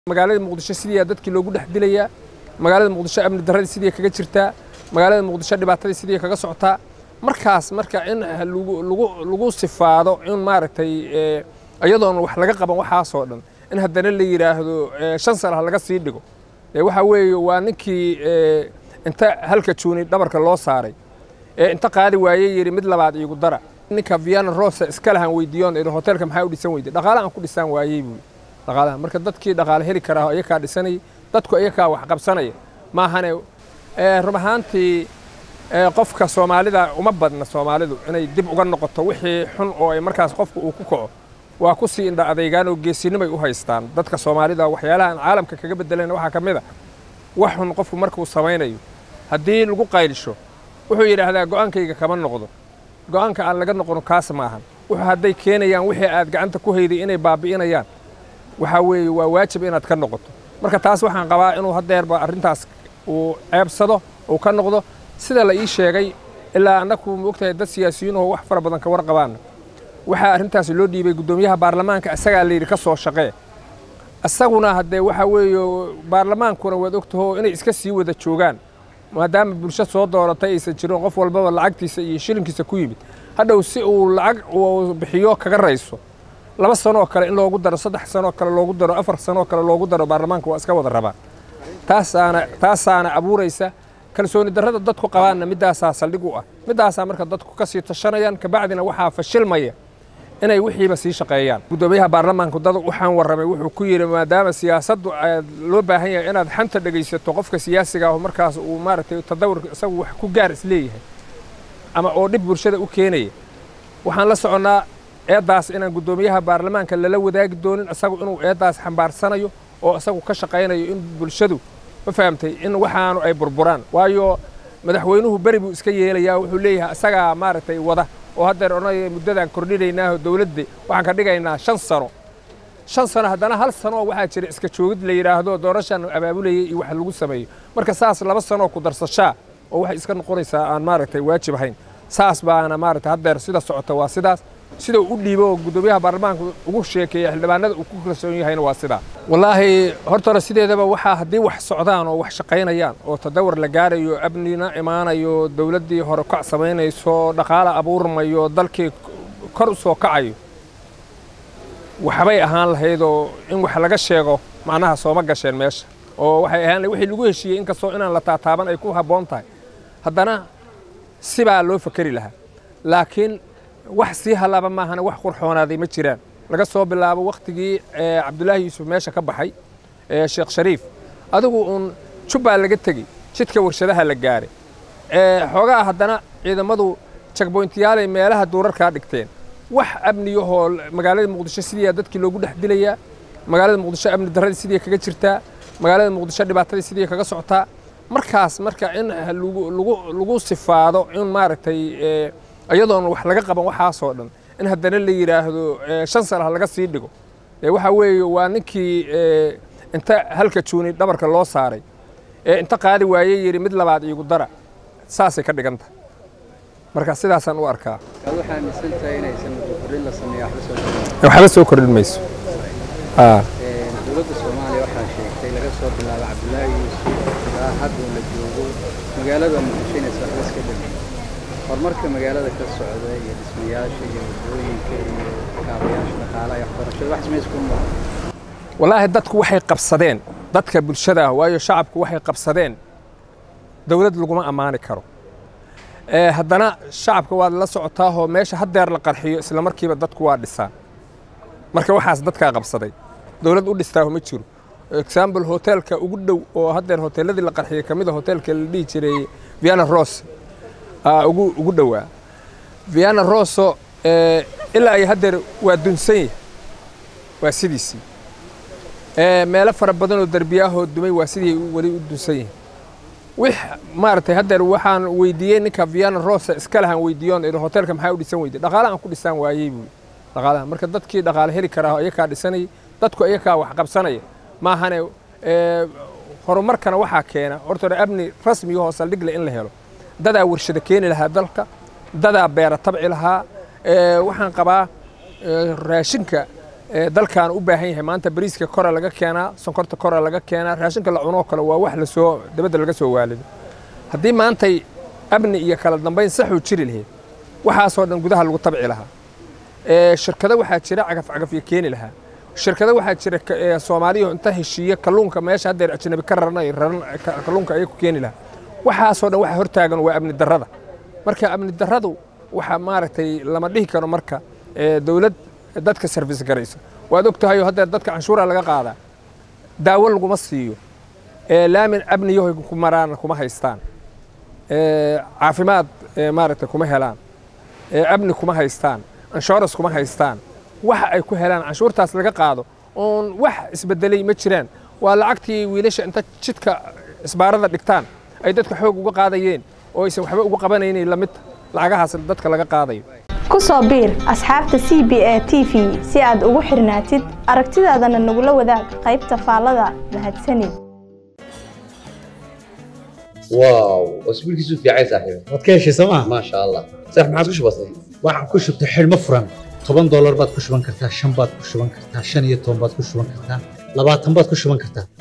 magaalada muqdisho sidii dadkii loogu dhex dilayaa magaalada muqdisho amni darradii sidii kaga jirtaa magaalada muqdisho dhibaatadii sidii kaga socotaa markaas marka in lagu sifaado in maaragtay iyadoon wax laga qaban waxaasoo dhan in haddana la yidhaahdo shan sana ha laga sii dhigo waxa weeye waa ninkii inta halka juuni dhabarka loo saaray ee inta qaadi waaye yidhi mid labaad iigu dara ninka viana rosa iska lahan weydiiyoon idhi hoteelka maxaa u dhisan weyday dhaqaale aan ku dhisaan waayey buu dhaqaalaha marka dadkii dhaqaale heli karaa iyakaa dhisanayay dadku iyakaa wax qabsanaya maahane rub ahaantii qofka soomaalida uma badna soomaalidu inay dib uga noqoto wixii xun oo ay markaas qofku uu ku kaco waa ku sii indha adeygaan oo geesinimay u haystaan dadka soomaalida waxyaalaha aan caalamka kaga bedelayna waxaa ka mid a wax xun qofku markuu samaynayo haddii lagu qaylisho wuxuu yidhaahdaa go'aankayga kama noqdo go'aanka aan laga noqono kaas maahan wuxuu hadday keenayaan wixii aad gacanta ku hayday inay baabi'inayaan waxaa weeye waa waajib inaad ka noqoto marka taas waxaan qabaa inuu haddeerba arrintaas uu ceebsado uu ka noqdo sida la ii sheegay ilaa annaku maogtahay dad siyaasiyiinoo wax fara badan ka warqabaana waxaa arrintaas loo dhiibay guddoomiyaha baarlamaanka isagaa layidhi ka soo shaqee isaguna haddee waxaa weeye baarlamaankuna waad ogtaho inay iska sii wada joogaan maadaama bulsho soo dooratay aysan jirin qof walbaba lacagtiisa iyo shilinkiisa ku yimid hadhow si uu lacag uu bixiyo kaga rayso laba sanoo kale in loogu daro saddex sanoo kale loogu daro afar sanoo kale loogu daro baarlamaanka waa iska wada rabaan taasaana taasaana abuuraysa kalsooni darrada dadku qabaanna middaasaa saldhig u ah middaasaa marka dadku ka sii tashanayaan kabacdina waxaa fashilmaya inay wixiiba sii shaqeeyaan guddoomiyaha baarlamaanku dad waxaan warramay wuxuu ku yidhi maadaama siyaasaddu loo baahan yahay inaad xanta dhegaysato qofka siyaasiga ah markaas uu maaragtay tadawurka isagu wax ku gaar isleeyahay ama oo dhib bulshada u keenaya waxaan la soconnaa eeddaas inaan guddoomiyaha baarlamaanka lala wadaagi doonin isagu inuu eeddaas xambaarsanayo oo isagu ka shaqaynayo in bulshadu ma fahamtay in waxaanu ay burburaan waayo madaxweynuhu beri buu iska yeelayaa wuxuu leeyahay isagaa maaragtay wada oo haddeer odhanaya muddadaan kordhinaynaaho dowladda waxaan ka dhigaynaa shan sano shan sano haddana hal sanoo waxaa jira iska joogid la yidhaahdo doorashaan abaabulayay iyo wax lagu sameeyo marka saas laba sanoo ku darsashaa oo waxay iska noqonaysaa aan maaragtay waajib ahayn saas baana maaragtay haddeer sida socota waa sidaas sida uu u dhiibo oo guddoomiyaha baarlamaanka ugu sheekeeya xildhibaanada uu ku kalsoon yahayna waa sidaa wallaahi hortore sideedaba waxaa haddii wax socdaan oo wax shaqaynayaan oo tadawar la gaarayo amnina imaanayo dowladdii hore kac samaynayso dhaqaale abuurmayo dalkii kor u soo kacayo waxbay ahaan lahaydoo in wax laga sheego macnaha sooma gasheen meesha oo waxay ahaan wixii lagu heshiiyey inkastoo inaan la taataaban ay ku habboon tahay haddana sibaa loo fakeri lahaa laakiin wax sii halaaba maahana wax qurxoonaaday ma jiraan laga soo bilaabo wakhtigii cabdulaahi yuusuf meesha ka baxay sheekh shariif adigu uun jubbaa laga tegey jidka warshadaha la gaaray xoogaa haddana ciidamadu jagboyntiyaalay meelaha duurarkaa dhigteen wax amniyahoo magaalada muqdisho sidii dadkii loogu dhex dilayaa magaalada muqdisho amni darradii sidii kaga jirtaa magaalada muqdisho dhibaatadii sidii kaga socotaa markaas marka in lagu sifaado in maaragtay iyadoon wax laga qaban waxaasoo dhan in haddana la yidhaahdo shan sana ha laga sii dhigo waxa weeye waa ninkii inta halka juuni dhabarka loo saaray ee inta qaadi waaye yidhi mid labaad iigu dara saasay ka dhigan tahay marka sidaasaan u arkaa waxba soo kordhin mayso dowladda soomaaliya waxaa sheegtay laga soo bilaabo cabdulaahi yuusuf ilaa hadda la joogo magaalada muqdisho inaysan waxba iska dhamin horumarka magaalada ka socda iyo dhismayaasha iyo waddooyinka iyo kaabayaasha dhaqaalaha iyo waxbarashada wax samays ku muuqda wallaahi dadku waxay qabsadeen dadka bulshada ah waayo shacabku waxay qabsadeen dowlad laguma ammaani karo haddana shacabka waad la socotaahoo meesha haddeer la qarxiyo isla markiiba dadku waa dhisaan marka waxaas dadkaa qabsaday dowlad u dhistaaho ma jiro example hoteelka ugu dhow oo haddeer hoteeladii la qarxiyey ka mid a hoteelka la dhihi jiray viana ros ugu ugu dhowaa viana roso ilaa ay haddeer waa dunsan yahay waa sidiisii meelo fara badanoo derbiyaahoo dumay waa sidii weli u dunsan yihin wix maaragtay haddeer waxaan weydiiyey ninka viana rosa iska lahan weydiiyoon idhi hoteelka maxaa u dhisan weyday dhaqaale aan ku dhisaan waayey buu dhaqaalaha marka dadkii dhaqaale heli karaa iyakaa dhisanayay dadku iyakaa wax qabsanaya maahane horumarkana waxaa keena hortore amni rasmiyahoo saldhigle in la helo dadaa warshada keeni lahaa dalka dadaa beera tabci lahaa waxaan qabaa raashinka dalkan u baahan yahay maanta bariiska kora laga keenaa sonkorta kora laga keenaa raashinka la cunoo kale waa wax lasoo dabadda laga soo waalido haddii maantay amni iyo kala dambayn saxuu jiri lahayd waxaasoo dhan gudaha lagu tabci lahaa shirkado waxaa jira cagaf cagafyo keeni lahaa shirkado waxaa jira soomaaliya inta heshiiye kalluunka meesha haddeer ajnabi ka raranay raran kalluunka ayay ku keeni lahaa waxaasoo dhan waxa hortaagan waa amni darrada marka amni darradu waxa maaragtay lama dhihi karo marka dowlad dadka service garaysa waad og tahay haddeer dadka canshuura laga qaadaa daawo laguma siiyo laamin amniyahoy ku maraan kuma haystaan caafimaad maaragtay kuma helaan amni kuma haystaan insurance kuma haystaan waxa ay ku helaan canshuurtaas laga qaado oon wax isbedelay ma jiraan waa lacagtii wiilasha inta jidka isbaarada dhigtaan ay dadka xoog uga qaadayeen oo aysan waxba uga qabanaynin lamid lacagahaas dadka laga qaadayo ku soo biir asxaabta c b a t v si aad ugu xirnaatid aragtidaadana nagula wadaag qaybta faallada mahadsanid واو اسبوعك في عين صاحبي waad ka heshay sooma ما شاء الله صح ما عادش بسيط waxaan ku shubtay xidhmo furan toban doolar baad ku shuban kartaa shan baad ku shuban kartaa shan iyo toban baad ku shuban kartaa labaatan baad ku shuban kartaa